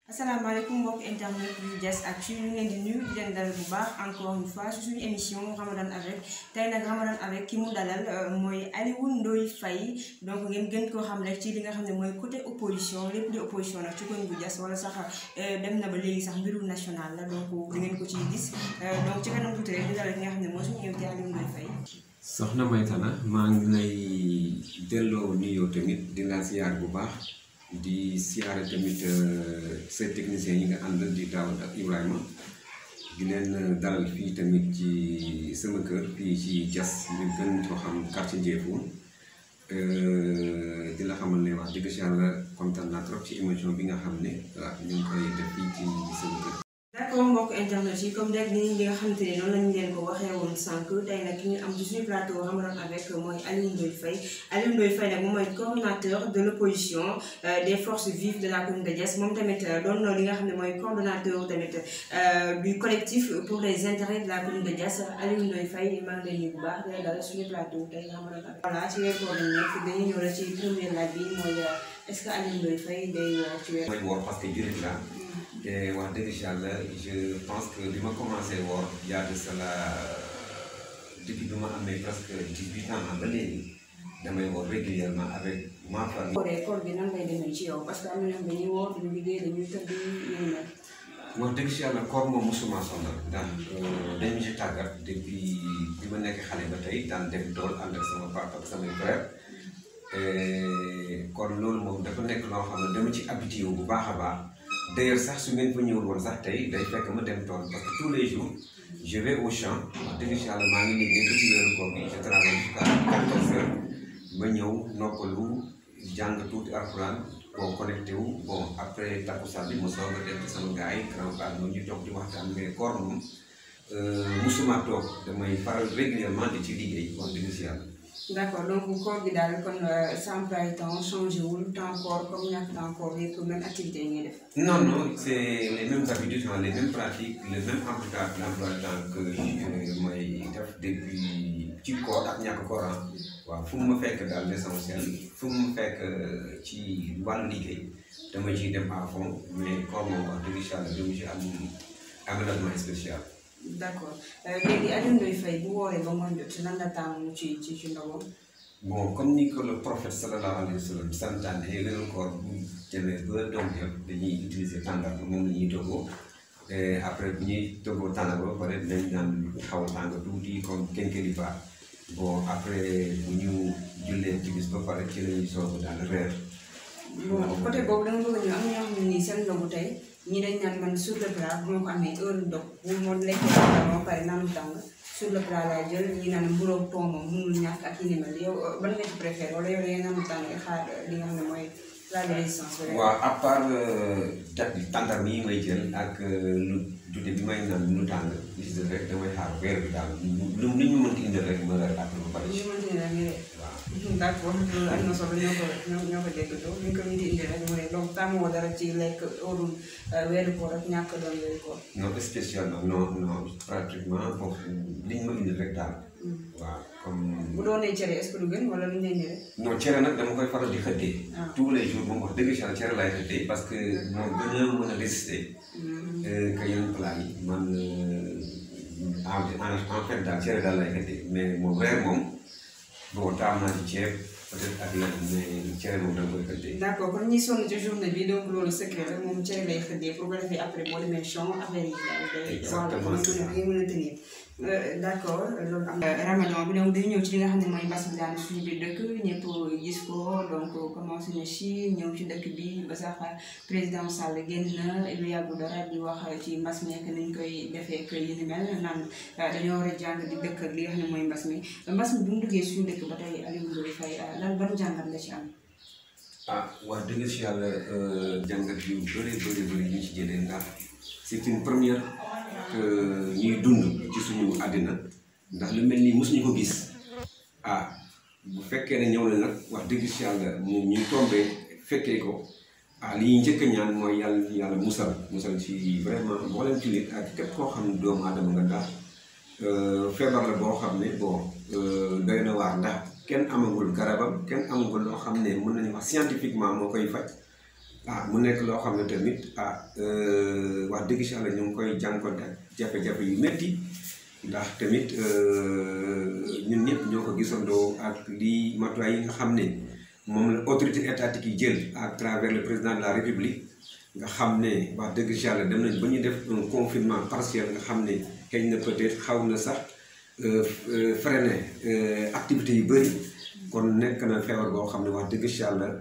asalaamaaleykum mbokk internet yu Dias Actu ñu ngi leen di nuyu di leen dalal bu baax encore une fois su suñu émission Ramadan avec tey nag Ramadan avec ki mu dalal mooy Alioune Ndoye Faye donc ngeen gën koo xam rek ci li nga xam ne mooy côté opposition lépp di opposition nag ci koñ bu Dias wala sax dem na ba léegi sax mbiru national la donc di ngeen ko ciy gis donc ci kanam tuuti rek di dalal ki nga xam ne mooy suñu invité Alioune Ndoye Faye. soxna Maytana maa ngi lay delloo nuyoo tamit di la siyaar bu baax. di siyaare tamit say techniciens yi nga ànd di Daawud ak Ibrahima di leen dalal fii tamit ci sama kër fii ci Dias ñu gën ko xam quartier Ndiéfoune di la xamal ne wax dëgg si yàlla kontaan naa trop ci émission bi nga xam ne waaw ñu ngi koy def fii ci sama kër. d'accord mbokk internet yi comme rek ni nga xamante ne noonu lañu leen ko waxee woon sànq tey nag ki ñu am ci suñu plateau Ramadan avec mooy Alioune Ndoye Faye Alioune Ndoye Faye nag moom mooy coordonnateur de l'opposition des forces vives de la commune de Dias moom tamit doon na li nga xam ne mooy coordonnateur tamit du collectif pour les intérêts de la commune de Dias Alioune Ndoye Faye maa ngi lay nuyu bu baax di la dalal suñu plateau tey Ramadan avec voilà ci weer koor lañ nekk dañuy ñëw rek ci première laaj bi mooy est-ce que Alioune Ndoye Faye day ci weer mooy woor parce que jullit la te wax dëgg si yàlla je pense que bi ma commencé woor y a de cela depuis bi ma amee presque dix-huit ans ba léegi damay woor régulièrement avec ma famille. kooree koor gi nan lay demee ci yow parce que am na ñoom dañuy woor dañuy liggéey dañuy tëdd ñu mel. wax dëgg si yàlla koor moom mosuma sonal ndax dañu ci tàggat depuis bi ma nekk xale ba tey daan dem tool ànd ak sama papa ak samay frère kon loolu moom dafa nekk loo xam ne dama ci habitué wu bu baax a baax. d'ailleurs sax su ngeen fa ñëwul woon sax tey day fekk ma dem tool parce que tous les jours je vais au champ wax dëgg si yàlla maa ngi liggéey ba ci weeru koor bi je travaille jusqu'à quatorze heures ma ñëw noppalu jàng tuuti alxuraan bon connecté wu bon après takkusaan bi ma soog a dem ci sama gars yi grand part noonu ñu toog di waxtaan mais koor moom musuma toog damay faral régulièrement di ci liggéey wax dëgg si yàlla d'accord donc koor gi daal kon sa emploi du temps changé wul temps koor comme ñàkk temps koor yëpp même activité yi ngay def. non non c'est les mêmes habitudes les mêmes pratiques le même emploi l'emploi du temps que mooy def depuis ci koor ak ñàkk koor waaw fu mu ma fekk daal l'essentiel fu mu ma fekk ci wàllu liggéey dama ciy dem à fond mais koor moom wax dëgg yàlla dama ci am engagement spécial. d'accord léegi Alioune Ndoye Faye bu wooree ba ngoon jot lan la taamu ci ci ci ndawam. bon comme ni ko le prophète sallallahu alayhi wa sallam santaane weeru koor bu jëmee ba doom jot dañuy utiliser tàngal moom la ñuy toggoo après bu ñuy toggoo tàngal ba pare dinañ naan xaw a tàng tuuti comme kenkeli ba bon après bu ñu jullee ci bis ba pare ci la ñuy soog daal reer. bon côté boobu dama bëgg ñu am ñoo xam ne nii seen ndogu tey ñii dañ naan man sur le plat bu ma ko amee heure dog bu ma lekkee ba pare naanu tàng sur le plat laay jël ñi naan mburoog pont moom mënul ñàkk ak yi ni mel yow ban nga ci préféré wala yow da ngeen naanu tàng xaar li nga xam ne mooy plat de résistance. waaw à part dat tàntar yi may jël ak lu dute bi may naan lu tàng li si def rek damay xaar weer bi daal lu lu ñu mënti indil rek ma reer après ba pare. ñu mënti ne rek ñu waaw. d'accord loolu am na solo ñoo ko ñoo ñoo ko déggoo ñu ko nit indi rek mooy donc tàmmoo dara ci lekk óorul weeru koor ak ñàkk doon weeru koor. non spécialement non non pratiquement bon li ñu ma indil rek daal. waaw comme. bu doonee cere est-ce que du gën wala lu ñu leen di rek. non cere nag dama koy faral di xëddee. Ah. tous les jours moom wax dëgg yàlla cere laay xëddee parce que moo gën a mën a résister. que yeneen plat yi man en en fait daal cere daal lay xëddee mais moom reer moom bon taam naa ci ceeb peut-être ak leneen mais cere moom dama koy xëddee. d'accord kon ñi sonn ci journée bi donc loolu secret la moom cere lay xëddee pour ko defee après boo demee champ affaire yi daal day. Exactement, c'est ça. waaw mën a tenir. d'accord loolu am ramadan bi donc dañu ñëw ci li nga xam ne mooy mbas mi daal suñu biir dëkk ñëpp gis ko donc commencé na ci ñëw ci dëkk bi ba sax président Sall génn na lu yàggu dara di wax ci mbas mi nekk nañ koy defee ak yi ni mel naan dañoo war a jàng di dëkk ak li nga xam ne mooy mbas mi mbas mi bu mu duggee suñu dëkk ba tey Alioune Ndoye Faye lan ban jàngat nga ci am. ah wax dëgg si yàlla jàngat yu bëri bëri bëri ñu ci jëlee ndax c'est une première que ñuy dund ci suñu àddina ndax lu mel nii mosuñu ko gis ah bu fekkee ne ñëw na nag wax dëgg si yàlla moom ñuy tombee fekkee ko ah li ñuy njëkk a ñaan mooy yàlla yàlla musal musal ci vraiment mboolem jullit ak képp koo xam ne doomu aadama nga ndax feebar la boo xam ne bon doy na waar ndax kenn amagul garabam kenn amagul loo xam ne mën nañu wax scientifiquement moo koy faj ah mu nekk loo xam ne tamit ah wax dëgg si Yàlla ñu ngi koy jànkonte ak jafe-jafe yu métti ndax tamit ñun ñëpp ñoo ko gisandoo ak lii matuwaay yi nga xam ne moom la autorité étatique yi jël à travers le président de la république nga xam ne wax dëgg si Yàlla dem nañ ba ñu def un confinement partiel nga xam ne xëy na peut-être xaw na sax freiner activités yu bëri kon nekk na feebar boo xam ne wax dëgg si Yàlla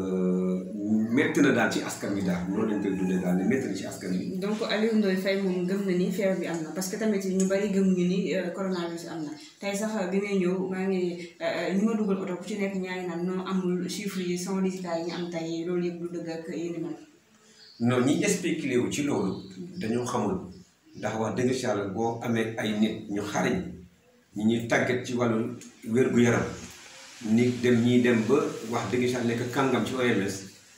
métti na daal ci askan wi daal noonu lañ koy dundee daal ne métti na ci askan wi. donc Aliou Ndoye Faye moom gëm na ni feebar bi am na parce que tamit ñu bari gëmuñu ni coronavirus am na tey sax bi may ñëw maa ngi ñi ma dugal oto ku ci nekk ñaa ngi naan non amul chiffres yi sans résultat yi ñu am tey loolu yëpp lu dëgg ak yéen mel. non ñi spéculé wu ci loolu dañoo xamul ndax wax dëgg si Yàlla boo amee ay nit ñu xariñ ñi ñuy tàggat ci wàllu wér-gu-yaram nit dem ñii dem ba wax dëgg si Yàlla nekk kàngam ci OMS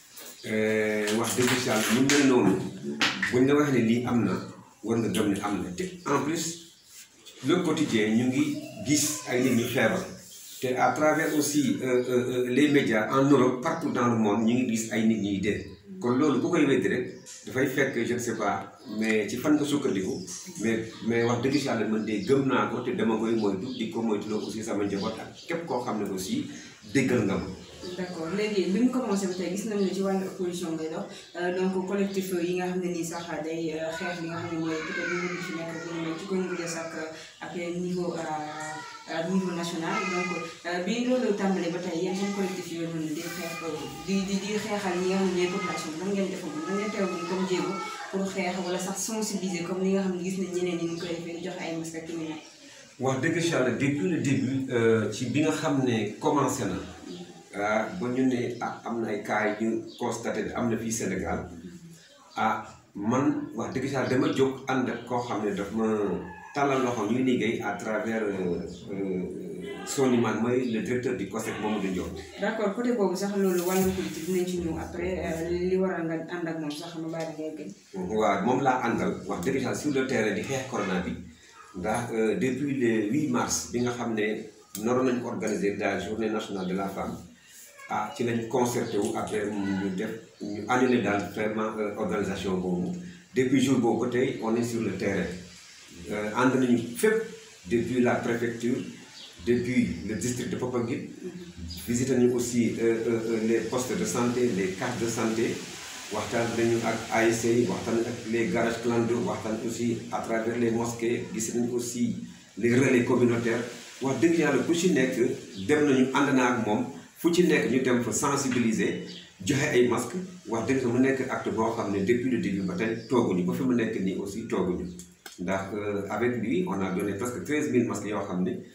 wax dëgg si Yàlla ñu mel noonu buñ la waxee ne lii am na war nga gëm ne am na te en plus le quotidien ñu ngi gis ay nit ñu feebar te à travers aussi les médias en Europe partout dans le monde ñu ngi gis ay nit ñuy dee kon loolu bu koy weddi rek dafay fekk je ne sais pas mais ci fan nga sukkandiku mais mais wax dëgg si Yàlla man de gëm naa ko te dama koy moytu di ko moytuloo aussi sama njaboot ak képp koo xam ne aussi déggal nga ma. d'accord léegi bi ñu commencé ba tey gis nañu ne ci wàllu opposition ngay dox donc collectif yi nga xam ne nii sax day xeex li nga xam ne mooy peut-être ñu ngi fi nekk ak ci Congo ak ak niveau niveau national donc bi loolu tàmbalee ba tey yéen seen collectif yooyu noonu di xeex di di di xeexal ñi nga xam ne ñooy population bi nan ngeen defoon nan ngeen teewul comme jéego pour xeex wala sax sensibiliser comme ni nga xam ne gis nañ ñeneen ñi ñu koy defee di joxe ay masques ak yu wax dëgg si Yàlla depuis le début ci bi nga xam ne commencé na. ah ba ñu ne ah am na ay cas yu ñu constaté am na fii Sénégal ah man wax dëgg saa dama jóg ànd ak koo xam ne daf ma tàllal loxo ñuy liggéey à travers Soniman mooy le directeur du COSEC Mamadou Ndiol. d' accord côté boobu sax loolu wàllum politique dinañ ci ñëw après li waral nga ànd ak moom sax ma bàyyi ngay gën. waaw moom laa àndal wax dëgg saa sur le terrain di xeex corona bi ndax depuis le 8 mars bi nga xam ne naroon nañu organiser la journée nationale de la femme. ah ci lañ concerté wu après ñu def ñu annulé daal vraiment organisation boobu depuis jour boobu ba tey on est sur le terrain ànd nañu fépp depuis la préfecture depuis le district de Popenguine visité nañu aussi les postes de santé les cartes de santé waxtaan nañu ak ASC waxtaan ak les garages clando waxtaan aussi à travers les mosquées gis nañu aussi les relais communautaires wax dëgg yàlla ku ci nekk dem nañu ànd naa ak moom fu ci nekk ñu dem fa sensibiliser joxe ay masques wax dëgg mu nekk acte boo xam ne depuis le début ba tey tooguñu ba fi mu nekk nii aussi tooguñu ndax avec lui on a donné presque treize mille masques yoo xam ne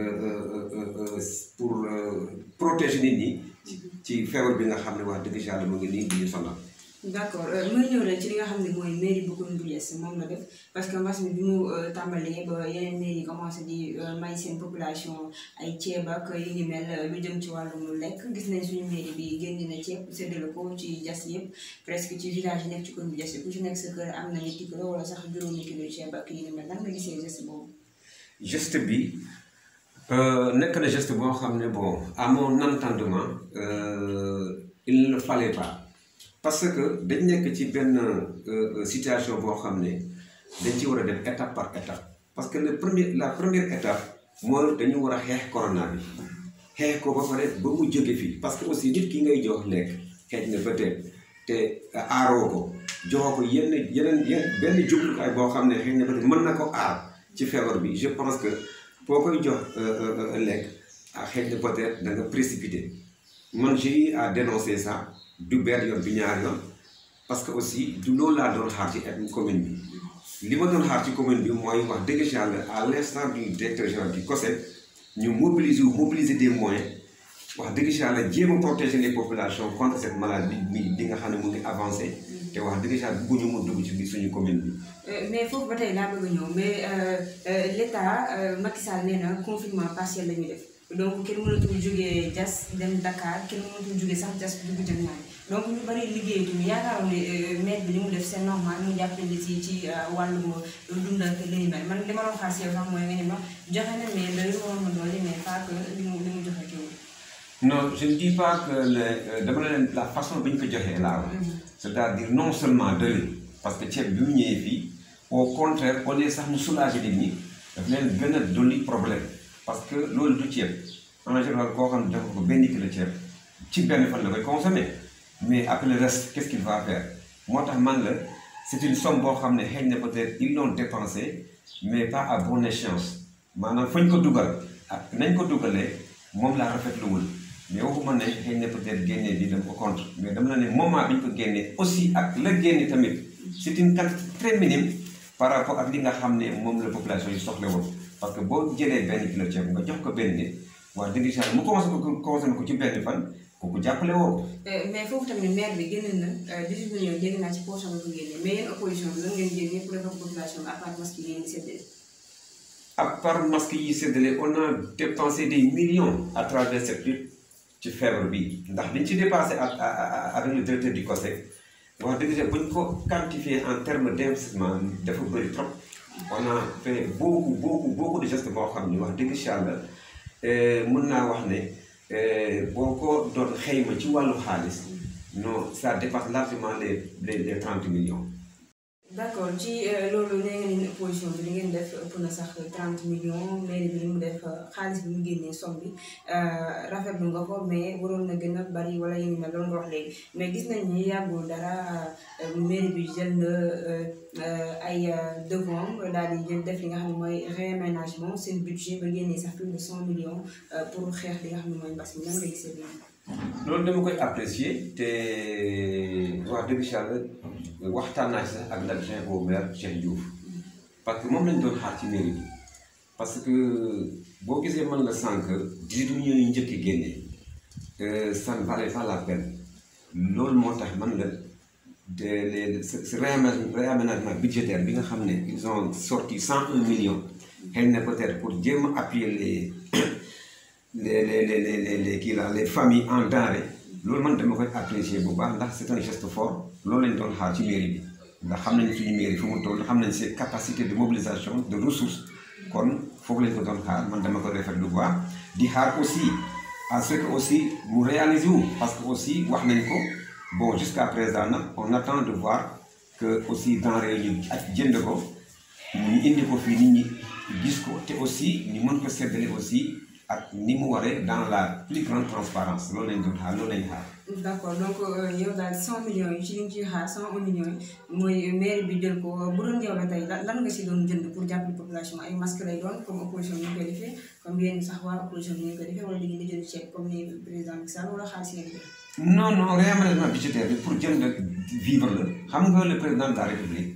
pour protéger nit ñi ci feebar bi nga xam ne wax dëgg yàlla mu ngi nii di ñu sonal. d' accord may ñëw rek ci li nga xam ne mooy mairie bu Koungheul bu yees moom la def parce que mbas mi bi mu tàmbalee ba yeneen mairie yi commencé di may seen population ay ceeb ak yu ni mel lu jëm ci wàllum lekk gis nañ suñu mairie bi génn na ceeb séddale ko ci jas yëpp presque ci village yi nekk ci Koungheul bu yees ku ci nekk sa kër am na ñetti kilo wala sax juróomi kilo ceeb ak yu ni mel nan nga gisee geste boobu. geste bi nekk na geste boo xam ne bon à mon entendement il ne le fallait pas. parce que dañ nekk ci benn situation boo xam ne dañ ci war a def étape par étape parce que le premier la première étape mooy dañu war a xeex corona bi xeex ko ba pare ba mu jóge fii parce que aussi nit ki ngay jox lekk xeej na peut-être te aaroo ko joxoo ko yenn yeneen yenn benn jumtukaay boo xam ne xëy na peut-être mën na ko aar ci feebar bi je pense que boo koy jox lekk ah xeej na peut-être da nga précipité man j'ai à dénoncer ça. du benn yoon bi ñaari yoon parce que aussi du loolu laa doon xaar ci commune bi li ma doon xaar ci commune bi mooy wax dëgg yàlla à l'instant du directeur général du COSEC ñu mobiliser wu mobiliser des moyens wax dëgg yàlla jéem a protéger les populations contre cette maladie bi bi nga xam ne mu ngi avancé te wax dëgg yàlla bëgguñu mu dugg ci biir suñu commune bi. mais foofu ba tey laa bëgg a ñëw mais l' état Macky Sall nee na confinement partiel la ñuy def. donc kenn mënatul jógee jas dem Dakar kenn mënatul jógee sax jas dugg jëm naa donc ñu bari liggéeyatuñu yaakaaroon ne maire bi li mu def c'est normal mu jàppale ci ci wàllum dund ak li ni mel man li ma doon xaar si yow sax mooy nga ne ma joxe na mais doyul waroon na doole mais pas que li mu li mu joxe kiwul non je ne dis pas que le dama ne leen la façon bi ñu ko joxee laa wax c'est-à-dire non seulement doyul parce que ceeb bi mu ñëwee fii au contraire au lieu sax mu soulager nit ñi daf leen gën a dolli problème parce que loolu du ceeb en général koo xam ne dafa ko benn kilo ceeb ci benn fan la koy consommer mais après le reste qu'est-ce qu'il va faire moo tax man la c'est une somme boo xam ne xëy na peut-être ils l'ont dépensé mais pas à bonne échéance maanaam fañ ko dugal ak nañ ko dugalee moom laa rafetluwul mais waxuma ne xëy na peut-être génne bi dama ko contre mais dama la ne moment bi ñu ko génnee aussi ak la génne tamit c'est une quantité très minime par rapport ak li nga xam ne moom la population yi soxla woon parce que boo jëlee benn kilo ceeb nga jox ko benn nit waa dëgg si mu consommé ko consommé ko ci benn fan kooku jàppale woo mais foofu tamit maire bi génne na 18 millions génne naa ci poche am ko génne mais yéen opposition bi lan ngeen génne pour defal population bi à part masque yi ngeen di séddale. à part masque yi séddale on a dépensé des millions à travers cette lutte ci feebar bi ndax liñ ci dépassé ak avec le directeur du COSEC wax dëgg yàlla bu ñu ko quantifié en termes d'investissement dafa bëri trop on a fait beaucoup beaucoup beaucoup de gestes boo xam ni wax dëgg yàlla mën naa wax ne boo ko doon xayma ci wàllu xaalis non ça dépasse largement les les les trente millions. d'accord ci loolu nee ngeen ni opposition bi li ngeen def ëpp na sax 30 millions mairie bi li mu def xaalis bi mu génnee somme bi rafetlu nga ko mais waroon na gën a bari wala yéen mel loolu nga wax léegi mais gis nañ ni yàggul dara mairie bi jël na ay devant daal di jël def li nga xam ne mooy réaménagement seen budget ba génnee sax plus de 100 millions pour xeex li nga xam ne mooy mbas mi nan nga gisee lii. loolu dama koy apprécier te wax dëgg yàlla waxtaan naa ci sax ak l'adjoint au maire Cheikh Diouf parce que moom lañ doon xaar ci mairie bi parce que boo gisee man la sànq 18 millions yu njëkk génne ça ne valait pas la peine loolu moo tax man la de les ce réaménagement budgétaire bi nga xam ne ils ont sorti 101 millions xëy na peut-être pour jéem a appuyer les les les les les les kii la les familles en denrée loolu man dama koy apprécier bu baax ndax c'est un geste fort loolu lañ doon xaar ci mairie bi ndax xam nañ suñu mairie fu mu toll xam nañ ses capacités de mobilisation de ressources kon foofu lañ ko doon xaar man dama ko rafetlu bu baax di xaar aussi à ce que aussi mu réaliser wu parce que aussi wax nañ ko bon jusqu'à présent nag on attend de voir que aussi denrée ñu ak jënd ko ñu indi ko fii nit ñi gis ko te aussi ñu mën ko séddale aussi ak ni mu waree dans la plus grande transparence loolu lañ doon xaar loolu lañ xaar. d'accord donc yow daal 100 millions yi ci li ñu ciy xaar 101 millions yi mooy maire bi jël ko bu doon yow la tey lan nga si doon jënd pour jàppale population ay masque lay doon comme opposition ni ñu koy defee comme yéen sax waa opposition ni ñu koy defee wala da ngeen di jënd ceeb comme ni président Macky Sall wala xaalis ngeen jël. non non réaménagement budgétaire bi pour jënd vivre la xam nga le président de la république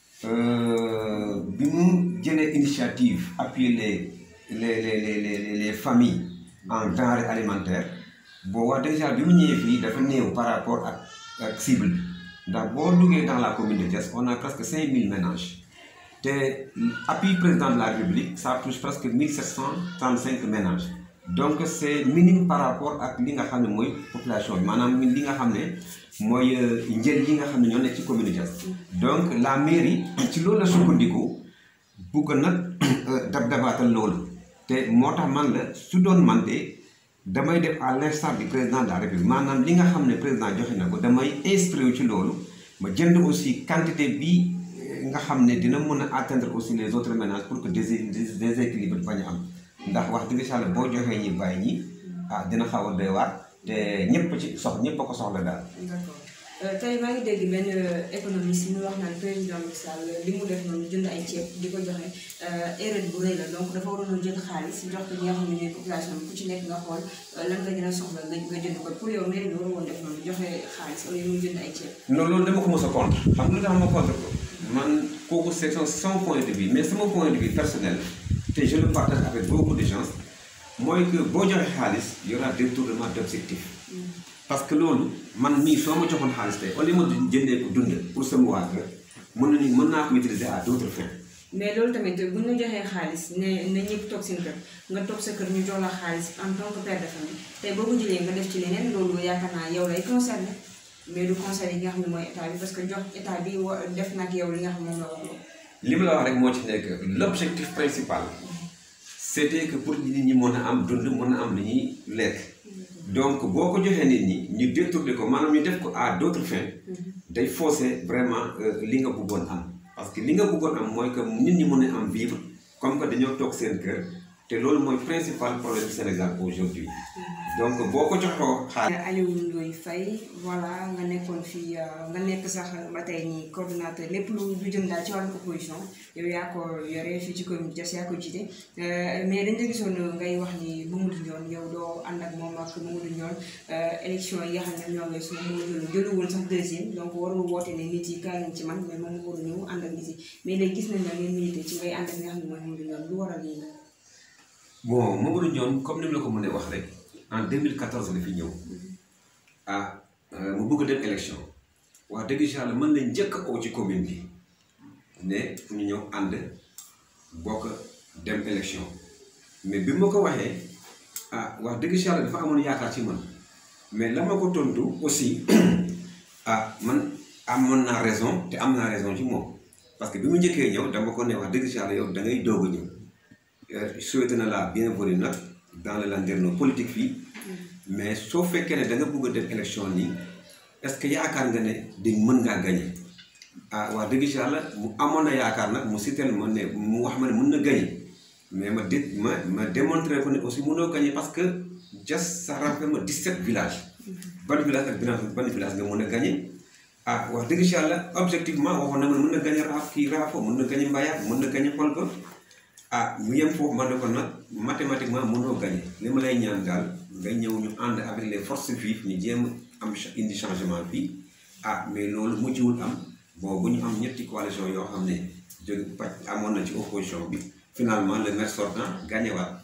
bi mu jëlee initiative appuyer les. les les les les les familles en denrées alimentaires boo wax déjà bi mu ñëwee fii dafa néew par rapport ak ak cible bi ndax boo duggee dans la commune de Thiès on a presque 5000 ménages te appui président de la République ça touche presque 1735 ménages donc c'est minime par rapport ak li nga xam ne mooy population bi maanaam li nga xam ne mooy njël yi nga xam ne ñoo nekk ci commune de Thiès donc la mairie ci loolu la sukkandiku bugg nag dab dabaatal loolu. te moo tax man la su doon man de damay def à l'instar du président de la république maanaam li nga xam ne président joxe na ko damay inspiré ci loolu ma jënd aussi quantité bi nga xam ne dina mën a atteindre aussi les autres ménages pour que des déséquilibre bañ a am ndax wax dëgg yàlla boo joxee ñi bàyyi ñi ah dina xaw a doy waar te ñëpp ci sox ñëpp a ko soxla daal. d'accord tey maa ngi dégg benn économiste mu wax naan président Macky Sall li mu def noonu jënd ay ceeb di ko joxe erreur bu rëy la donc dafa waroon a jël xaalis jox ko ñi nga xam ne ñooy population bi ku ci nekk nga xool lan nga gën a soxla nga nga jënd ko pour yow mairie bi war woon def noonu joxe xaalis au lieu muy jënd ay ceeb. non loolu dama ko mos a contre xam nga lu tax ma contre ko man kooku c'est son point de vue mais sama point de vue personnel te je le partage avec beaucoup de gens mooy que boo joxe xaalis y aura détournement d'objectif parce que loolu man mii soo ma joxoon xaalis tey au lieu ma jëndee ko dund pour sama waa kër mën nañu mën naa ko utiliser à d'autres fins. mais loolu tamit bu ñu la joxee xaalis ne na ñëpp toog seen kër nga toog sa kër ñu jox la xaalis en tant que père de famille tey boo ko jëlee nga def ci leneen loolu yaakaar naa yow lay concerné mais du conseil yi nga xam ne mooy état bi parce que jox état bi wa def nag yow li nga xam moom la war li ma la wax rek moo ci nekk l'objectif principal c'était que pour nit ñi mën a am dund mën a am li ñuy lekk donc boo ko joxee nit ñi ñu détourné ko maanaam ñu def ko à d'autres fins day fausser vraiment li nga bëggoon am parce que li nga bëggoon am mooy que nit ñi mën a am vivre comme que dañoo toog seen kër te loolu mooy principal problème Sénégal aujourd'hui donc boo ko joxoo xaalis Aliou Ndoye Faye voilà nga nekkoon fii nga nekk sax ba tey nii coordonnateur lépp lu lu jëm daal ci wàllu opposition yow yaa ko yore fii ci commune Diass yaa ko jiite mais dañ la gisoon ngay wax ni Mamadou Ndione yow doo ànd ak moom ak Mamadou Ndione élection yi nga xam ne ñoo ngi su Mamadou jëlu woon sax deuxième donc warul woote ne nit yi kaay nañ ci man mais moom waru ñëw ànd ak nit yi mais léegi gis nañ ne ngeen milité ci ngay ànd ak nga xam ne mooy Mamadou Ndione lu waral lii la bon Mamadou Ndione comme ni mu la ko mënee wax rek en 2014 la fi ñëw ah mu bëgg a dem élection wax dëgg yàlla mën nañ njëkk a oo ci commune bi ne ñu ñëw ànd bokk dem élection mais bi ma ko waxee ah wax dëgg yàlla dafa amoon yaakaar ci man mais la ma ko tontu aussi ah man amoon naa raison te am naa raison ci moom parce que bi mu njëkkee ñëw dama ko ne wax dëgg yàlla yow da ngay doog a ñëw souhaité na la bienvenue nag dans le landerneau politique fii mais soo fekkee ne da nga bëgg a dem élection nii est-ce que yaakaar nga ne di mën ngaa gagné ah wax dëgg yàlla mu amoon na yaakaar nag mu sitel ma ne mu wax ma ne mën na gagné mais ma dé ma ma démontré ko ne aussi mënoo gagné parce que Diass ça rappelle ma 17 villages ban village ak ban ban village nga mën a gagné ah wax dëgg yàlla objectivement waxoon na ma mën na gagné raaf kii raafo mën na gagné Mbayar mën na gagné Kolba ah mu yem foofu man ne ko nag mathématiquement mënoo gagné li ma lay ñaan daal nga ñëw ñu ànd avec les forces vives ñu jéem am indi changement fii ah mais loolu mujjiwul am bon bu ñu am ñetti coalition yoo xam ne jóg pàcc amoon na ci opposition bi finalement le maire sortant gagné waat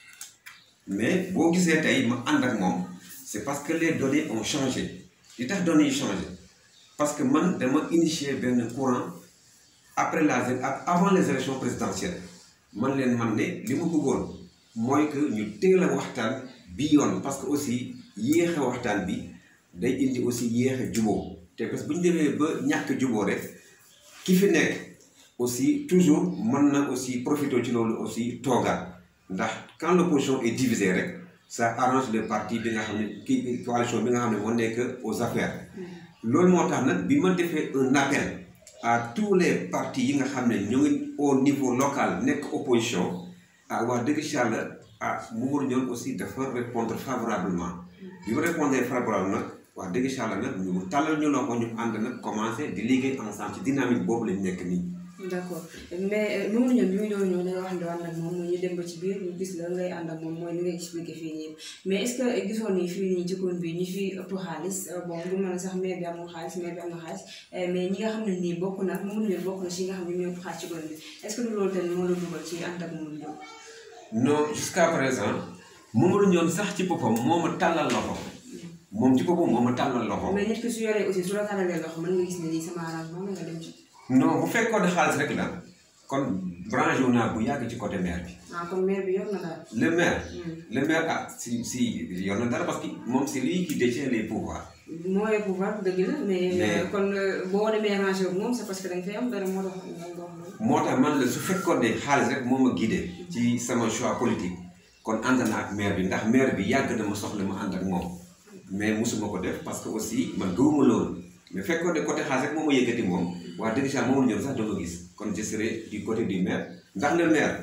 mais boo gisee tey ma ànd ak moom c'est parce que les données ont changé li tax données yi changé parce que man dama initier benn courant après la avant les élections présidentielles man leen man ne li ma bëggoon mooy que ñu teel a waxtaan bi yoon parce que aussi yéexe waxtaan bi day indi aussi yéexe juboo te parce que bu ñu demee ba ñàkk juboo rek ki fi nekk aussi toujours mën na aussi profiter ci loolu aussi toogaat ndax quand l'opposition est divisée rek ça arrange le parti bi nga xam ne kii coalition bi nga xam ne moo nekk aux affaires loolu moo tax nag bi ma defee un appel à tous les partis yi nga xam ne ñu ngi au niveau local nekk opposition ah wax dëgg yàlla ah Mamadou Ndione aussi dafa répondre favorablement bi mu répondre favorablement nag wax dëgg yàlla nag ñu tàllal ñu loxo ñu ànd nag commencé di liggéey ensemble ci dynamique boobu lañ nekk nii. d'accord mais Mamadou Ndione bi muy doon ñëw da nga wax ne ànd ak moom ñu dem ba ci biir ñu gis la ngay ànd ak moom mooy li nga expliqué fii nii mais est-ce que gisoon ni fii nii ci commune bi ñi fi ëpp xaalis bon bu mën a sax maire bi amul xaalis maire bi am na xaalis mais ñi nga xam ne nii bokk na Mamadou Ndione bokk na si nga xam ne ñoo ëpp xaalis ci commune bi est-ce que du loolu tamit moo la dugal ci ànd ak Mamadou Ndione non jusqu'à présent Mamadou Ndione sax ci boppam moo ma tàllal loxo moom ci boppam moo ma tàllal loxo. mais nit ki su yoree aussi su la tàllalee loxo mën nga gis ne lii sama arrangement nga dem ci. non bu fekkoon ne xaalis rek la kon branché wu naa bu yàgg ci côté maire bi. ah kon maire bi yor na daal. le maire. le maire ah si si yor na dara parce que moom c'est lui qui détient les pouvoirs. mooy pouvoir dëgg la mais. kon boo demee arrangé wu moom c'est parce que da nga fay am dara moo tax moo tax man la su fekkoon ne xaalis rek moo ma guidé ci sama choix politique kon ànd naa ak maire bi ndax maire bi yàgg na ma soxla ma ànd ak moom mais musuma ko def parce que aussi man gëwuma loolu mais fekkoon ne côté xaalis rek moo ma yëkkati moom wax dëgg saa moom ñoom sax dama gis kon je serai du côté du maire ndax le maire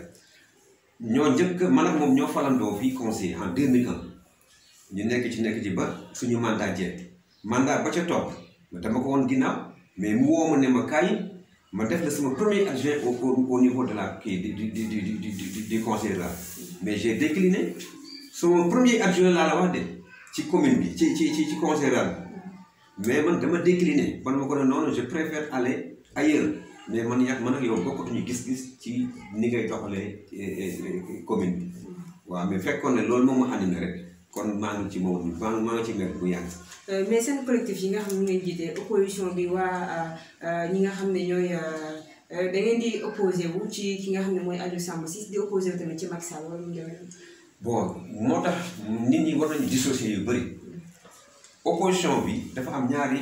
ñoo njëkk man ak moom ñoo falandoo fii conseil en 2001 ñu nekk ci nekk ci ba suñu mandat jeex mandat ba ca topp dama ko woon ginnaaw mais mu woo ma ne ma kaay ma def la sama premier adjoint au au niveau de la kii du du du du du du conseil rural mais j'ai décliné sama premier adjoint laa la wax de ci commune bi ci ci ci ci conseil rural mais man dama décliné man ma ko ne noonu je préfère aller ailleurs mais man yàgg man ak yow bokkatuñu gis-gis ci ni ngay doxalee commune bi waaw mais fekkoon ne loolu moom ma andi na rek kon maa ngi ci moom maa maa ngi ci nekk bu yàgg. mais seen collectif yi nga xam ne ngeen jiite opposition bi waa ñi nga xam ne ñooy da ngeen di opposé wu ci ki nga xam ne mooy Aliou Samba Ciss di opposé wu tamit ci Macky Sall wala mu demee bon moo tax nit ñi war nañu dissocier yu bëri opposition bi dafa am ñaari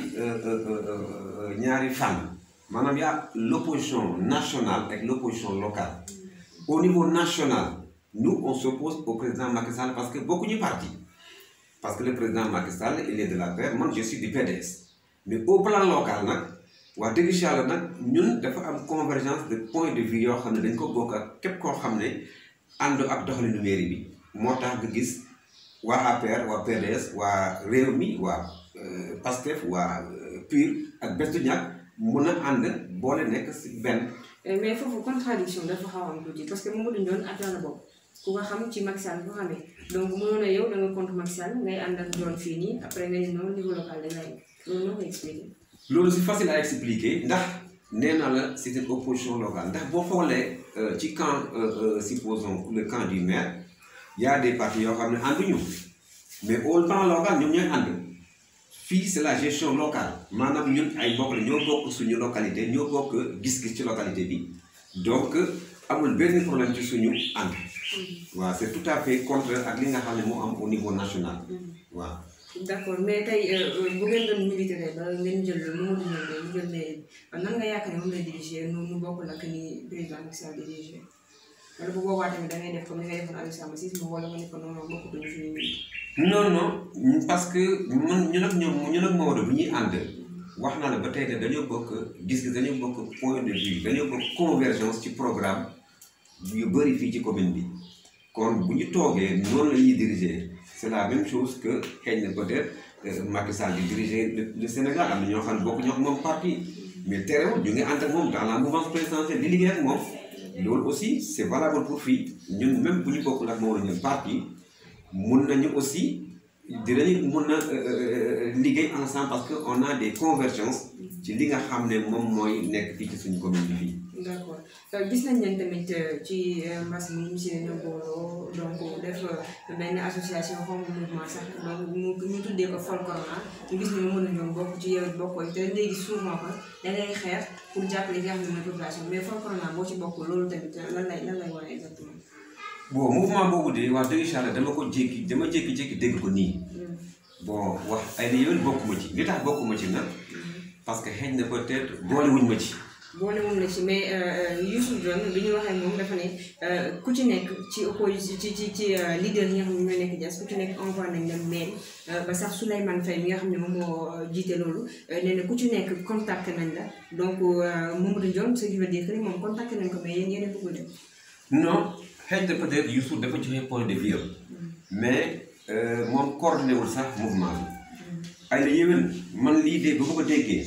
ñaari fànn maanaam y a l'opposition nationale ak l'opposition locale au niveau national nous on s'oppose au président Macky Sall parce que bokkuñu parti parce que le président Macky Sall il est de la paix man je suis du PDS mais au plan local nag wax dëgg si yàlla nag ñun dafa am convergence de point de vue yoo xam ne dañ ko bokk ak képp koo xam ne ànd ak doxalinu mairie bi moo tax nga gis waa APR waa PDS waa réew mi waa PASTEF waa PUR ak Bestu Ñakk mun a ànd boole nekk si benn. mais foofu contradiction dafa xaw am tuuti parce que Mamadou Ndione atteint la bopp ku ko xam ci Macky Sall ko xamee donc mënoon a yow da nga contre Macky Sall ngay ànd ak Ndione fii nii après nga ne non niveau local da ngay loolu noo koy expliquer. loolu c'est facile à expliquer ndax nee naa la c'est une opposition locale ndax boo xoolee ci camp supposons le camp du maire y a des partis yoo xam ne ànduñu mais au plan local ñoom ñooy ànd fii c'est la gestion locale maanaam ñun ay mbokk la ñoo bokk suñu localité ñoo bokk gis-gis ci localité bi donc amul benn problème ci suñu ànd waaw c'est tout à fait contraire ak li nga xam ne moo am au niveau national waaw d'accord mais tey bu ngeen doon militaire ba ngeen jël Mamadou Ndione ñu jël mairie bi nan nga yaakaar ne moom lay diriger nu nu bokkul ak ni président Macky Sall diriger wala bu boobaa tamit da ngay def comme ni nga defoon Aliou Samba Ciss mu wala nga ne ko non non bokkutuñu fi ñu non non parce que man ñun ak ñoom ñun ak Maodo bu ñuy ànd wax naa la ba tey ne dañoo bokk gis-gis dañoo bokk point de vue dañoo bokk convergence ci programme yu bëri fii ci commune bi kon bu ñu toogee noonu la ñuy diriger c'est la même chose que xëy na peut-être Macky Sall di diriger le Sénégal am na ñoo xam ne bokk ñoo ak moom parti mais terewul ñu ngi ànd ak moom dans la mouvance présidentielle di liggéey ak moom loolu aussi c'est valable pour fii ñun même bu ñu bokkul ak Maodo ñun parti mun nañu aussi dinañu mun na liggéey ensemble parce que on a des convergences ci li nga xam ne moom mooy nekk fii ci suñu commune bi fii. d'accord gis nañ leen tamit ci mbas mi monsieur ñoo booloo donc def benn association xaw ma mouvement sax donc mu ñu tuddee ko Fol Corona ñu gis ne mën a ñoom bokk ci yow bokk te léegi souvent ko da ngay xeex pour jàppale li nga xam ne mooy population mais Fol Corona boo ci bokk loolu tamit lan lay lan lay wane exactement. bon mouvement boobu de wax dëgg yàlla dama ko jékki dama jékki-jékki dégg ko nii. bon wax ay na yoon bokkuma ci li tax bokkuma ci nag parce que xëy na peut-être boolewuñ ma ci. boolewuñ la ci mais Youssou Dione bi ñu waxee moom dafa ne ku ci nekk ci opposition ci ci ci leader yi nga xam ne ñoo nekk Diass ku ci nekk envoyé nañ leen mail ba sax Souleymane Faye mi nga xam ne moom moo jiite loolu nee na ku ci nekk contacté nañ la donc Mamadou Ndione ce qui veut dire que ni moom contacté nañ ko mais yéen yéen a bëggul dem. non xëy na peut-être Youssou dafa joxe point de vue mais moom coordonné wul sax mouvement bi. ay la yéwén man lii de ba ma ko déggee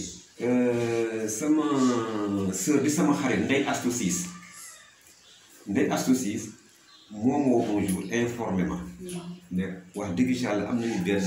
sama sœur di sama xarit Ndeye Astou Ciss Ndeye Astou Ciss moom moo un jour informé ma ne wax dëgg yàlla am nañu benn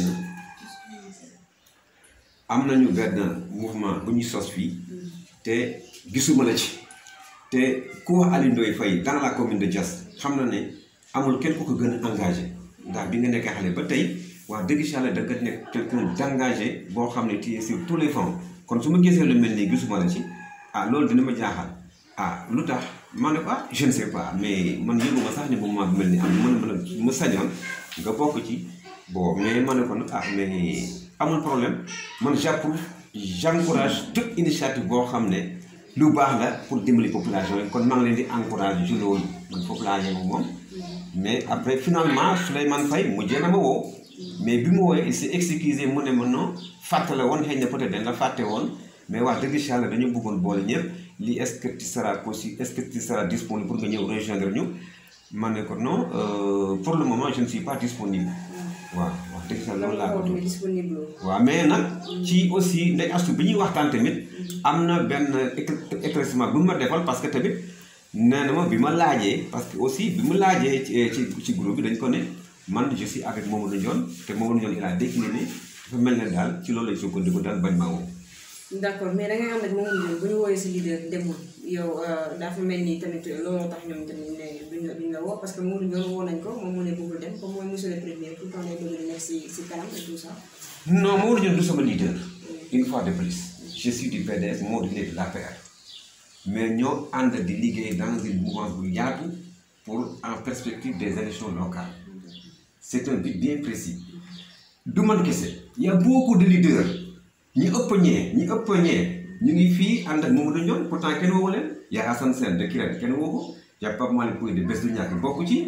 am nañu benn mouvement bu ñuy sos fii te gisuma la ci te ku wax Aliou Ndoye Faye dans la commune de Diass xam na ne amul kenn ku ko gën a engagé ndax bi nga nekkee xale ba tey wax dëgg yàlla da nga nekk quelqu'un d'engagé boo xam ne tu es sur tous les fronts kon su ma gisee lu mel nii gisuma la ci ah loolu dina ma jaaxal ah lu tax ma ne ko ah je ne sais pas mais man yëguma sax ne moom maa mel ni am mën mën ma sañoon nga bokk ci bon mais ma ne ko nag ah mais amul problème man j'approuve j'encourage toute initiative boo xam ne lu baax la pour dimbali population yi kon maa ngi leen di encourage ci loolu man foofu laa yem moom mais après finalement Souleymane Faye mujjee na ma woo mais bi mu woowee il s'est excusé mu ne ma non fàtte la woon xëy na peut-être dañ la fàtte woon mais wax dëgg si yàlla dañu bëggoon boole ñëpp lii est-ce que tu seras possible est-ce que tu seras disponible pour nga ñëw rejoindre ñu ma ne ko non pour le moment je ne suis pas disponible waaw wax dëgg yàlla loolu laa ko disponible waaw mais nag ci aussi ndey astu bi ñuy waxtaan tamit am na benn éclaircissement bu ma defal parce que tamit nee na ma bi ma laajee parce que aussi bi mu laajee ci ci groupe bi dañ ko ne man je suis avec Mamadou Ndione te Mamadou Ndione il a décliné dafa mel ne daal ci loolu lañ sukkandiku daal bañ maa woo. d'accord mais da ngay ànd ak Mamadou Ndione bu ñu woowee si leader demul yow dafa mel ni tamit looloo tax ñoom tamit ne duñ la duñ la woo parce que Mamadou Ndione woo nañ ko moom mu ne bëggul dem comme mooy monsieur le premier tout le temps day bëgg di nekk si si kanam et tout ça. non Mamadou Ndione du sama leader. une fois de plus. je suis du PDS Mamadou il est de l'APR mais ñoo ànd di liggéey dans une mouvance bu yaatu pour en perspective des élections locales. c'est un but bien précis du man kese y a beaucoup de leaders ñi ëpp ñee ñi ëpp ñee ñu ngi fii ànd ak Mamadou Ndione pourtant kenn woowu leen y a Assane Sène de Kirène kenn woo ko y a Pape Malick Pouye de Bés du Ñakk bokk ci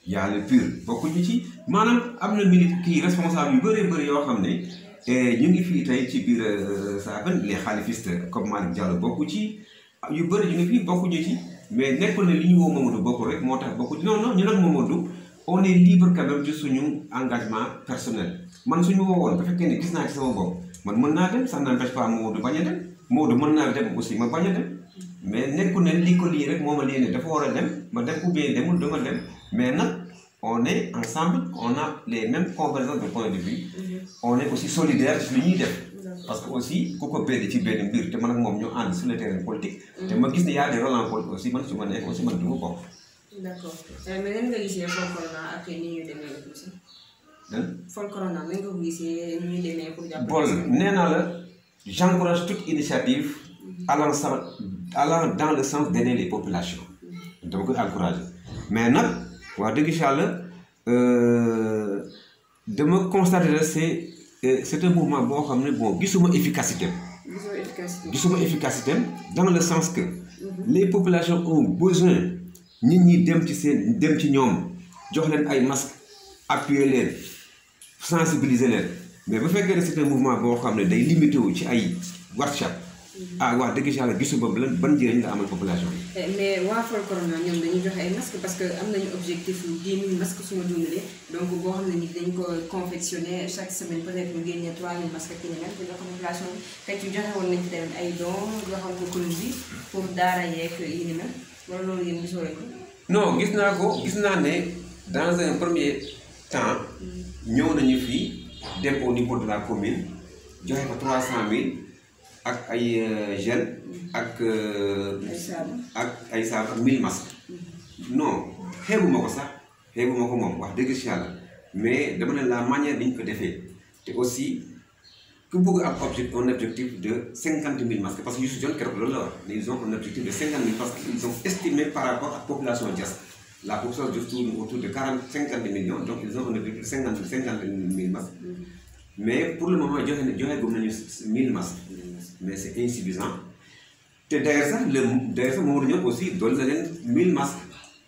y a le PUR bokkuñu ci maanaam am na minute kii responsable yu bëree bëri yoo xam ne ñu ngi fii tey ci biir Saafane les xalifistes comme Malick Diallo bokku ci yu bëri ñu ngi fii bokkuñu ci mais nekkul ne li ñu woo Mamadou bokk rek moo tax bokku ci non non ñu nag Mamadou on est libre quand même ci suñu engagement personnel man suñu woowoon bu fekkee ne gis naa ci sama bopp man mën naa dem ça n'empêche pas Mamadou bañ a dem Mamadou mën naa dem aussi ma bañ a dem mais nekkul ne lii ko lii rek moo ma lii ne dafa war a dem ma dem ou bien demul dama dem mais nag on est ensemble on a les mêmes convergences de point de vue on est aussi solidaire ci li ñuy def parce que aussi ku ko béddi ci benn mbir te man ak moom ñu ànd sur le terrain politique te ma gis ne y a des relents politiques aussi man su ma nekk aussi man du ma bokk d' accord mais nan nga gisee Fol Corona ak ni ñuy demee aussi. Fol Corona nan nga ko gisee ni ñuy demee pour jàppale. Bol nee naa la j'encourage toute initiative allant sa allant dans le sens d'aider les populations dama koy encourager mais nag wax dëgg yàlla dama constater la c'est c'est un mouvement boo xam ne bon gisuma efficacité gisoo efficacité. gisuma efficacité dans le sens que les populations ont besoin nit ñi dem ci seen dem ci ñoom jox leen ay masques appuyer leen sensibiliser leen mais bu fekkee ne c'est un mouvement boo xam ne day limité wu ci ay workshop ah wax dëgg yàlla gisuma lan ban njëriñ la amal population bi. mais waa Fol Corona ñoom dañuy joxe ay masques parce que am nañu objectif yu 10 000 masques su ma dundalee donc boo xam ne ni dañ ko confectionné chaque semaine peut-être ñu génnee 3 000 masques ak yeneen ak jox ko population bi tey ci joxe woon nañ ci tamit ay dons joxoon ko commune bi pour daara yeeg yi ni mel wala loolu yéen gisoo leen ko. non gis naa ko gis naa ne dans un premier temps ñëw nañu fii dem au niveau de la commune joxe ko 300000 ak ay gel ak. ay saabu ak ay saabu ak 1000 masques. non xeebuma ko sax xeebuma ko moom wax dëgg si yàlla mais dama ne la manière bi ñu ko defee te aussi ku bëgg am objectif un objectif de 50 000 masques parce que Youssou Dione keroog loolu la wax ne ils ont un objectif de 50 000 parce que ils ont estimé par rapport ak population Diass la population Diass tourne autour de 40 50 millions donc ils ont un objectif de 50 50 000 masques mais pour le moment joxe na joxe gum nañu 1000 masques mais c'est insuffisant te d'ailleurs sax le d'ailleurs sax Mamadou Niang aussi doon na leen 1000 masques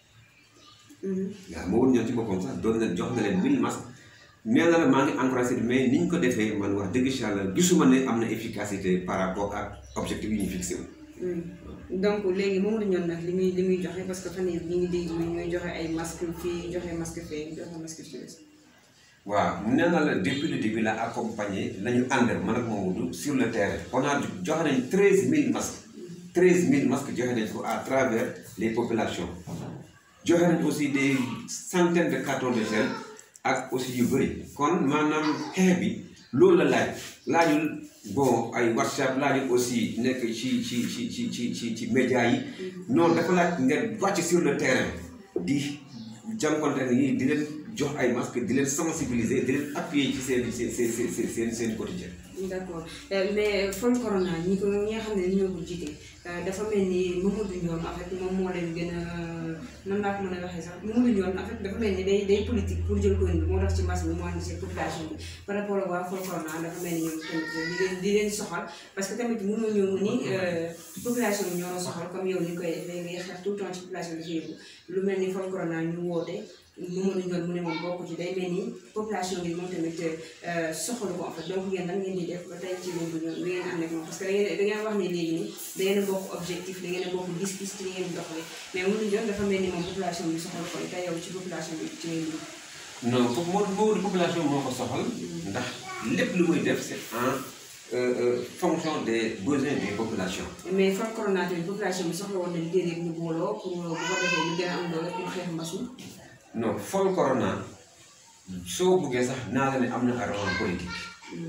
waaw Mamadou Niang ci boppam sax doon na jox na leen 1000 masques nee na la maa ngi encouragé mais ni ñu ko defee man wax dëgg si yàlla gisuma ne am na efficacité par rapport ak objectif yi ñu fixé wu. donc léegi Mamadou Niang nag li muy li muy joxe parce que fan yii ñu ngi dégg ñuy joxe ay masques fii joxe masque fee joxe masque fii. waaw nee na la depuis le début la accompagné la ñu ànd man ak Mamadou sur le terrain on a joxe nañ 13000 masques 13000 masques joxe nañ ko à travers les populations joxe nañ aussi des centaines de cartons de gel ak aussi yu bëri kon maanaam xeex bi loolu la laaj laajul bon ay WhatsApp laajul aussi nekk ci ci ci ci ci ci ci médias yi non dafa laaj nga wàcc sur le terrain di jànkonte ni di leen jox ay masques di leen sensibiliser di leen appuyer ci seen seen seen seen seen seen quotidien. d'accord mais Fol Corona ñi ko ñi nga xam ne ñoo ko jiite dafa mel ni Mamadou Ndione en fait moom moo leen gën a nan laa ko mën a waxee sax Mamadou Ndione en fait dafa mel ni day day politique pour jël ko indi moo tax ci mbas mi mu ànd si population bi par rapport ak waa Fol Corona dafa mel ni ñoom tamit di leen di leen soxal parce que tamit mënoo ñëw ni population bi ñoo soxal comme yow ni koy defee ngay xeex tout le temps ci population bi yëngu lu mel ni Fol Corona ñu woote. Mamadou Ndione mu ne moom bokk ci day mel ni population bi moom tamit soxalu ko en fait donc ngeen nan ngeen di def ba tey ci loolu ñoom ngeen ànd ak moom parce que da ngeen da ngeen wax ne léegi nii da ngeen a bokk objectif da ngeen a bokk gis-gis ci li ngeen di doxalee mais Mamadou Ndione dafa mel ni moom population bi soxalu ko te yow ci population bi ci ngeen dugg. non foofu moo Mamadou population moo ko soxal. ndax lépp lu muy def c'est en fonction des besoins des populations. mais Fol Corona tamit population bi soxla woon na liggéey rek ñu booloo pour bu ko defee ñu gën a am doole pour xeex mbas mi. non Fol Corona soo buggee sax naa la ne am na relance politique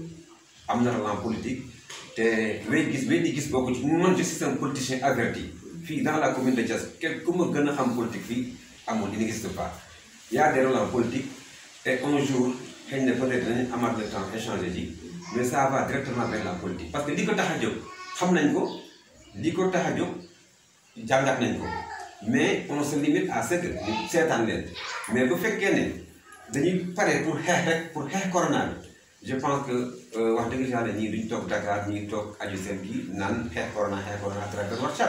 am na relance politique te wey gis wey di gis bokku ci man je suis un politicien averti fii dans la commune de Diass kenn ku ma gën a xam politique fii amul il n'existe pas y a des relances politiques et un jour xëy na peut-être dinañ amaat le temps échanger ji mais ça va directement vers la politique parce que li ko tax a jóg xam nañ ko li ko tax a jóg jàngat nañ ko mais on se limite à ce que ñu seetaan leen mais bu fekkee ne dañuy pare pour xeex rek pour xeex corona bi je pense que wax dëgg yàlla ñii duñ toog Dakar ñii toog aju seen kii naan xeex corona xeex corona à travers WhatsApp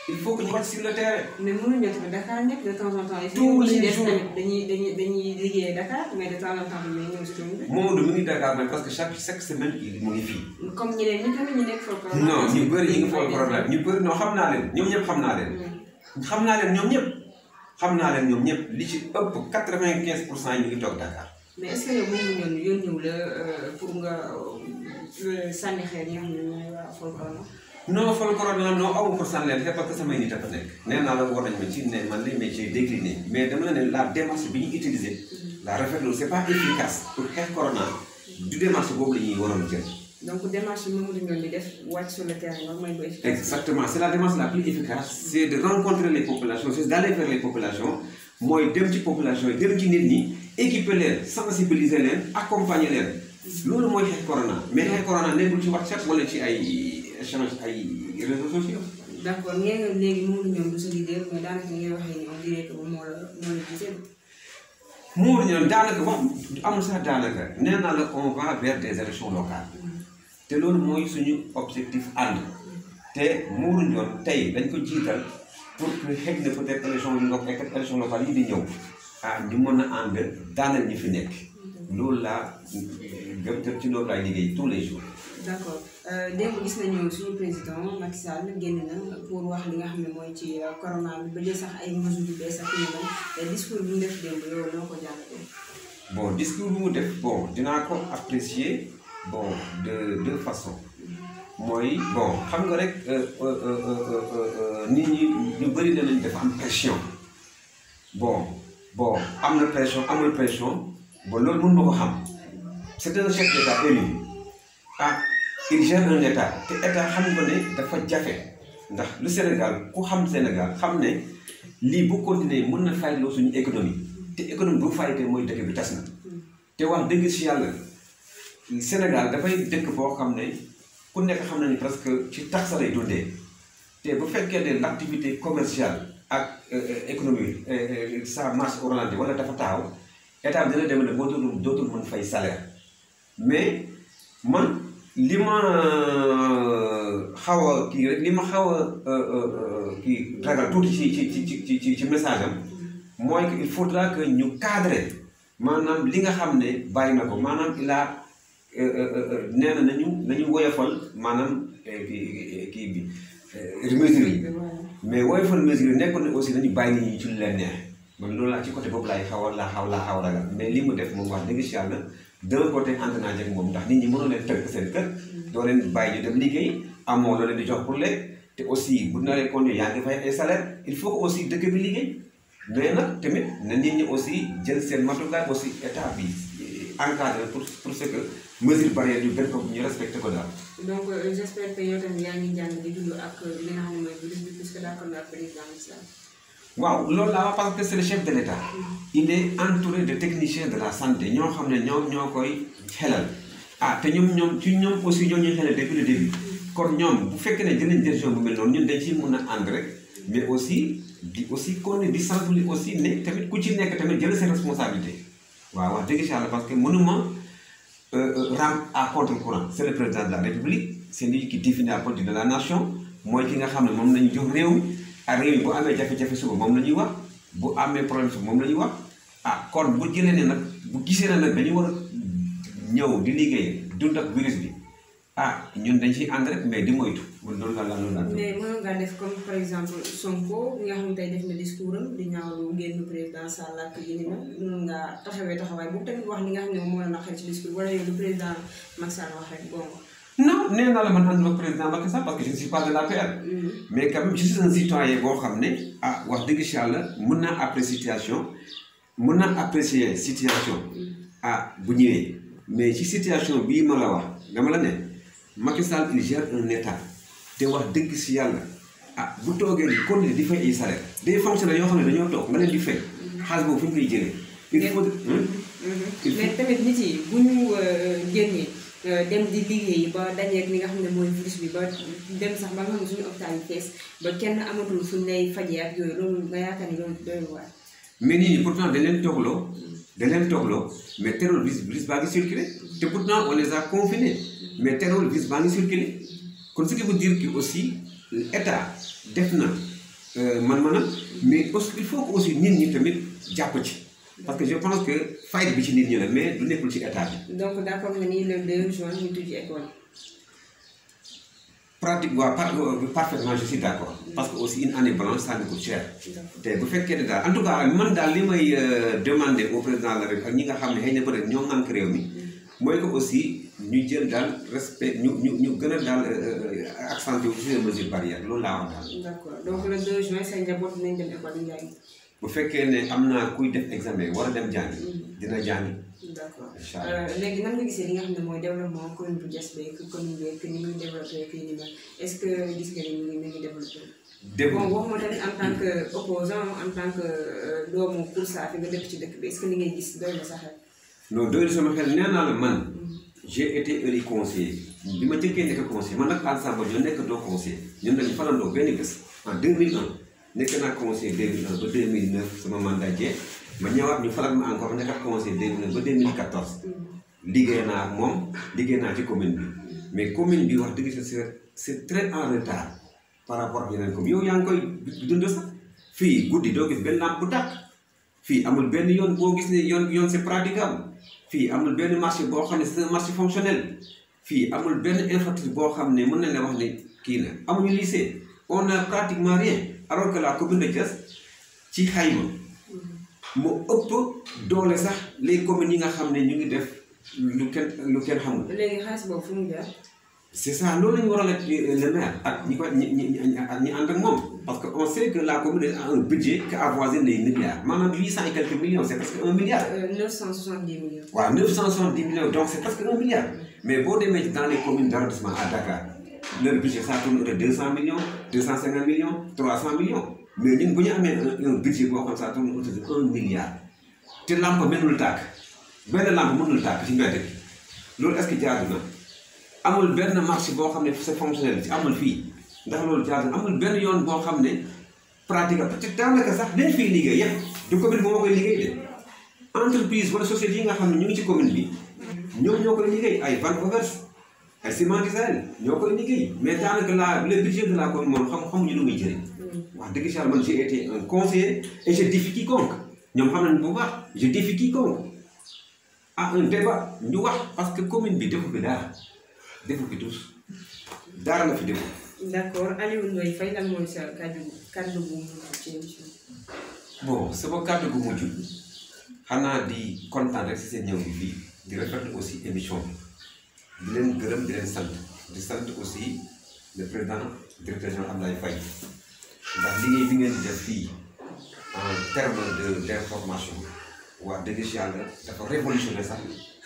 il faut que ñu wàcc sur le terrain. mais mënuñu tamit Dakar nekk de temps en temps. tous les des jours tamit dañuy dañuy dañuy liggéey Dakar mais de temps en temps dañuy ñëw si commune bi. Mamadou mu ngi Dakar nag parce que chaque chaque semaine il mu ngi fii. comme ñeneen ñi tamit ñu nekk foofu. non ñu bëri ñu ngi foofu problème ñu bëri non xam naa leen ñoom ñëpp xam naa leen. xam naa leen ñoom ñëpp. xam naa leen ñoom ñëpp li ci ëpp quatre-vingt-quinze pour cent yi ñu ngi toog Dakar. mais est ce que yow moom la ñu yónniw la pour nga sànni xeer ñi nga xam ne ñooy waa Folkorona. non Folkorona non aw ma pour sànni leen xeer parce que samay nit a fa nekk. nee naa la war nañ ma ci ne man li mais j'ai décliné mais dama la ne la démarche bi ñu utilisé. la rafetlu c'est pas efficace pour xeex corona. du démarche boobu la ñuy waroon jël. donc démarche bi Mamadou Ndione di def wàcc sur le terrain loolu mooy bu efficace. exactement c'est la démarche la plus efficace c'est de rencontrer les populations c'est d'aller vers les populations mooy dem ci population yi dem ci nit ñi équiper leen sensibiliser leen accompagner leen loolu mooy xeex corona mais xeex corona nekkul ci WhatsApp wala ci ay échange ay réseaux sociaux. d'accord ngeen nga léegi Mamadou Ndione du sa leader mais daanaka ngay waxee ni on dirait que moom moo la moo la gisee. Mamadou Ndione daanaka wax amul sax daanaka nee naa la on va vers des élections locales. te loolu mooy suñu objectif ànd te Mamadou Ndione tey dañ ko jiital pour que xëy na peut-être élection yi nga fekk élection locale yi di ñëw ah ñu mën a ànd daanal ñi fi nekk loolu laa gëm te ci loolu laay liggéey tous les jours. d'accord démb gis nañu suñu président Macky Sall génn na pour wax li nga xam ne mooy ci corona bi ba jël sax ay mesures yu bees ak yu mel discours bi mu def démb yow noo ko jàngatee. bon discours bi mu def bon dinaa ko apprécier. bon de deux façons mooy bon xam nga rek nit ñi ñu bëri na nañ dafa am pression bon bon am na pression amul pression bon loolu mën ma ko xam c'est un chef d'état élu ah il gère un état te état xam nga ne dafa jafe ndax lu Sénégal ku xam Sénégal xam ne lii bu continuer mën na fayloo suñu économie te économie bu faytee mooy dëkk bi tas na te wax dëgg si yàlla Sénégal dafay dëkk boo xam ne ku nekk xam na ni presque ci tax lay dundee te bu fekkee ne l'activité commerciale ak économie ça marche au ralenti wala dafa taaw état bi dina dem ne boo dootul dootul mën fay salaire mais man li ma xaw a kii rek li ma xaw a kii ragal tuuti ci ci ci ci ci ci message am mooy que il faudra que ñu cadrer maanaam li nga xam ne bàyyi na ko maanaam il a nee na nañu nañu woyofal maanaam kii kii bi mesure yi mais woyofal mesure yi nekkoon ne aussi nañu bàyyi nit ñi ci lu leen neex man loolu laa ci côté boobu laay xaw a laa xaw laa xaw a ragal mais li mu def moom wax dëgg si yàlla d'un côté ànd naa jeg moom ndax nit ñi mënoo leen tënk seen kër doo leen bàyyi ñu dem liggéey amoo loo leen di jox pour lekk te aussi bu naree continuer yaa ngi fay ay salaire il faut que aussi dëkk bi liggéey mais nag tamit na nit ñi aussi jël seen matukaay aussi état bi encadré pour pour ce que mesure barrière yu benn ko ñu respecté ko daal. donc j'espère que yow tamit yaa ngi jàng di dund ak li nga xam ne mooy virus bi puisque d'accord naa président Islam. waaw loolu laa wax parce que c'est le chef de l'État. il est entouré de techniciens de la santé ñoo xam ne ñoom ñoo koy xelal. ah te ñoom ñoom ci ñoom aussi ñoo ñuy xelal depuis le début. kon ñoom bu fekkee ne jëlañ décision bu mel noonu ñun dañ ciy mun a ànd rek mais aussi di aussi kon di sensibiliser aussi ne tamit ku ci nekk tamit jël seen responsabilité waaw wax dëgg yàlla parce que mënuma rendre à contre-courant c'est le président de la république c'est lui qui définit la politique de la nation mooy ki nga xam ne moom lañu jox réew mi ak réew mi bu amee jafe-jafe suba moom la ñuy wax bu amee problème suba moom la ñuy wax ah kon bu jëlee ne nag bu gisee ne nag dañu war a ñëw di liggéey dund ak virus bi ah ñun dañ ciy ànd rek mais di moytu man loolu la la loolu la. mais mën ngaa def comme par exemple Sonko bi nga xam ne tey def na discours am di ñaawlu génn président Sall ak yi ni mel mën ngaa taxawee taxawaay boobu tamit wax li nga xam ne moom moo la naqari ci discours wala yow lu président Macky Sall wax rek bon. non nee naa la man ànduma ak président Macky Sall parce que je ne suis pas de l'APR. mais quand même je suis un citoyen boo xam ne ah wax dëgg si yàlla mën naa apprécier situation mën naa apprécier situation ah bu ñëwee mais ci situation bii ma la wax dama la ne Macky Sall il gère un état te wax dëgg si yàlla ah bu toogee di continuer di fay ay salaire des fonctionnaires yoo xam ne dañoo toog nga leen di fay xaalis boobu fu ñu koy jëlee. il faut mais tamit nit yi bu ñu génnee. dem di liggéey ba dajeeg li nga xam ne mooy virus bi ba dem sax ba nga xam ne suñu hôpital yi fees ba kenn amatul fuñ lay fajee ak yooyu loolu nga yaakaar ni loolu doy waar. mais nit ñi pourtant dañ leen toogloo dañ leen toogloo mais terewul virus virus baa ngi circulé te pourtant on les a confinés mais terewul virus baa ngi circulé kon ce qui veut dire que aussi état def na man man mais aussi il faut que aussi nit ñi tamit jàpp ci parce que je pense que fayda bi ci nit ñi la mais du nekkul ci état bi. donc d' accord nga ni le 2 juin ñu tujji école. pratique waaw par parfaitement je suis d' accord parce que aussi une année blanche ça coûte cher. te bu fekkee ne daal en tout cas man daal li may demander au président de la République ak ñi nga xam ne xëy na peut être ñoo ŋànk réew mi. mooy que aussi ñu jël daal respect ñu ñu ñu gën a daal accentuer ci les mesures barrières loolu laa wax daal. d' accord donc le 2 juin say njaboot dinañ dem école yi jàngi. bu fekkee ne am naa kuy def examen war a dem jàngi. dina jàngi. d' accord incha allah léegi nan nga gisee li nga xam ne mooy développement commune bu Diass beeg commune beeg ni muy développé kii ni mel est ce que gis nga ni mu ngi mu ngi développé. dégg bon waxuma tamit en tant que opposant en tant que doomu Koursar fi nga dëkk ci dëkk bi est ce que li ngay gis doy na sa xel. non doyul sama xel nee naa la man. j'ai été élu conseiller bi ma jëkkee nekk conseiller man nag Alassane Ba ñoo nekk doo conseiller ñun dañu falandoo benn bés en 2001 nekk naa conseiller 2001 ba 2009 sama mandat jeex ma ñëwaat ñu faral ma encore nekkat conseiller 2009 ba 2014 liggéey naa ak moom liggéey naa ci commune bi mais commune bi wax dëgg c'est c'est très en retard par rapport ak yeneen commune yow yaa ngi koy dund sax fii guddi doo gis benn lampe bu tàkk fii amul benn yoon boo gis ne yoon yoon c'est praticable fii amul benn marché boo xam ne c'est un marché fonctionnel fii amul benn infrastructure boo xam ne mën nañ la wax ne kii na amuñu lycée on a pratiquement rien alors que la commune de Diass ci xayma moo ëpp doole sax les communes yi nga xam ne ñu ngi def lu kenn lu kenn xamul. léegi xaalis boobu fu mu jaar. c'est ça loolu la ñu war a laaj le maire ak ñi ko ñi ñi ak ñi ànd ak moom parce que on sait que la commune a un budget qui avoisine les milliards maanaam huit cent et quelques millions c'est presque un milliard. neuf cent soixante-dix millions. waaw neuf cent soixante-dix millions donc c'est presque un milliard mais boo demee dans les communes d'arrondissement à Dakar leur budget ça tourne autour de deux cent millions deux cent cinquante millions trois cent millions mais ñun bu ñu amee un budget boo xam ça tourne autour de un milliard te lampe mënul tàkk benn lampe mënul tàkk ci mbedd bi loolu est-ce que jaadu na. amul benn marché boo xam ne c'est fonctionnel ci amul fii ndax loolu jaadu amul benn yoon boo xam ne pratique parce que daanaka sax dañ fiy liggéey yëpp du commune bi moo koy liggéey de entreprise wala société yi nga xam ne ñu ngi ci commune bi ñoom ñoo koy liggéey ay Vanpowers ay Ciments d'Israël ñoo koy liggéey mais daanaka la le budget de la commune moom xam xamuñu lu muy jëriñ wax dëgg si man j'ai été un conseiller et je défie quiconque ñoom xam nañ bu baax je défie quiconque à un débat ñu wax parce que commune bi defu fi dara defu fi tous dara la fi defu d' accord Aliou Ndoye Faye lan mooy sa kàddu kàddu bu mujj ci émission bon sama kàddu gu mujj xanaa di kontaan rek si seen ñëw bi fii di rafetlu aussi émission bi di leen gërëm di leen sant di sant aussi le président directeur général Abdoulaye Faye ndax liggéey bi ngeen di def fii en terme de d' information wax dëgg si yàlla dafa révolutionné sax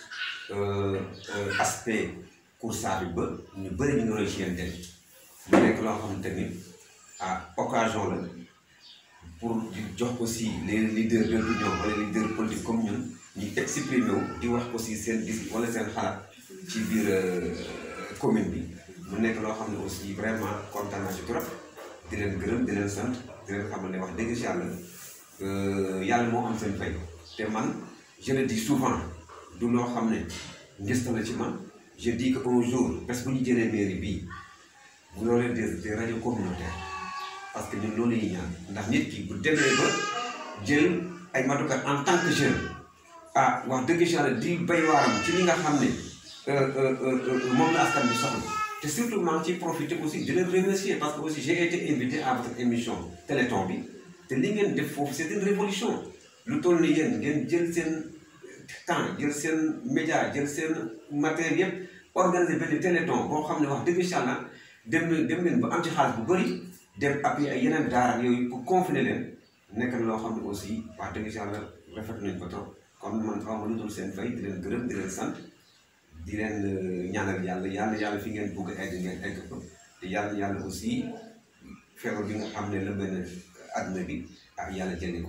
aspect Koursar bi ba ñu bëri ñu ngi roy ci yéen dem mu nekk loo xamante ni ah occasion la pour di jox aussi les leaders de l'opinion wala les leaders politiques comme ñun ñu exprimer wu di wax aussi seen gis wala seen xalaat ci biir commune bi mu nekk loo xam ne aussi vraiment kontaan naa ci trop di leen gërëm di leen sant di leen xamal ne wax dëgg si yàlla yàlla moo am seen fay te man je le dis souvent du loo xam ne ngista la ci man je dis que un jour parce que bu ñu jëlee mairie bii bu loolee des des radios communautaires parce que ñun loolu la ñuy ñaan ndax nit ki bu demee ba jël ay matukat en tant que jeune ah wax dëgg yàlla di bay waaram ci li nga xam ne moom la askan bi soxla te surtout maa ngi ciy profité aussi di leen remercier parce que aussi j'ai été invité à votre émission Téléthon bi te li ngeen def foofu c'est une révolution lu toll ni yéen ngeen jël seen temps jël seen média jël seen matériel yëpp organiser benn téléthon boo xam ne wax dëgg yàlla dem dem leen ba am ci xaalis bu bëri dem appuyer ay yeneen daara yooyu pour confiner leen nekk na loo xam ne aussi wax dëgg yàlla rafet nañ ko trop kon man xaw ma lu dul seen fay di leen gërëm di leen sant di leen ñaanal yàlla yàlla yàlla fi ngeen bëgg a egg ngeen egg ko te yàlla yàlla aussi feebar bi nga xam ne la benn àdduna bi ak yàlla jëlee ko fi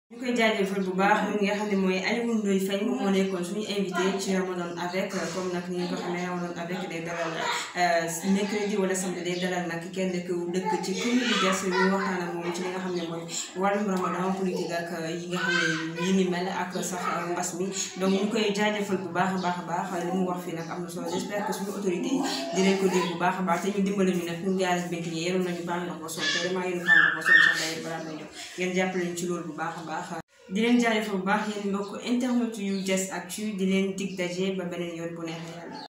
ñu koy jaajëfal bu baax moom nga xam ne mooy Alioune Ndoye Faye moom moo nekkoon suñu invité ci Ramadan avec comme nag ni ñu ko xamee Ramadan avec day dalal mercredi wala samedi day dalal nag kenn ku dëkk ci commune Diass ñu waxtaan ak moom ci li nga xam ne mooy wàllum Ramadan politique ak yi nga xam ne yi ni mel ak sax mbas mi donc ñu koy jaajëfal bu baax a baax a baax li mu wax fii nag am na solo j'espère que suñu autorité yi dinañ ko dégg bu baax a baax te ñu dimbali ñu nag ñun jaaree bint yi yeroon nañu baax ndox ba sonn te vraiment yéen baax ndox ba sonn sax day balaa may ñëw ngeen jàppale ñu ci loolu bu baax a baax di leen jaajëfal bu baax yéen mbokk internet yu Diass Actu di leen dig daje ba beneen yoon bu neexee yàlla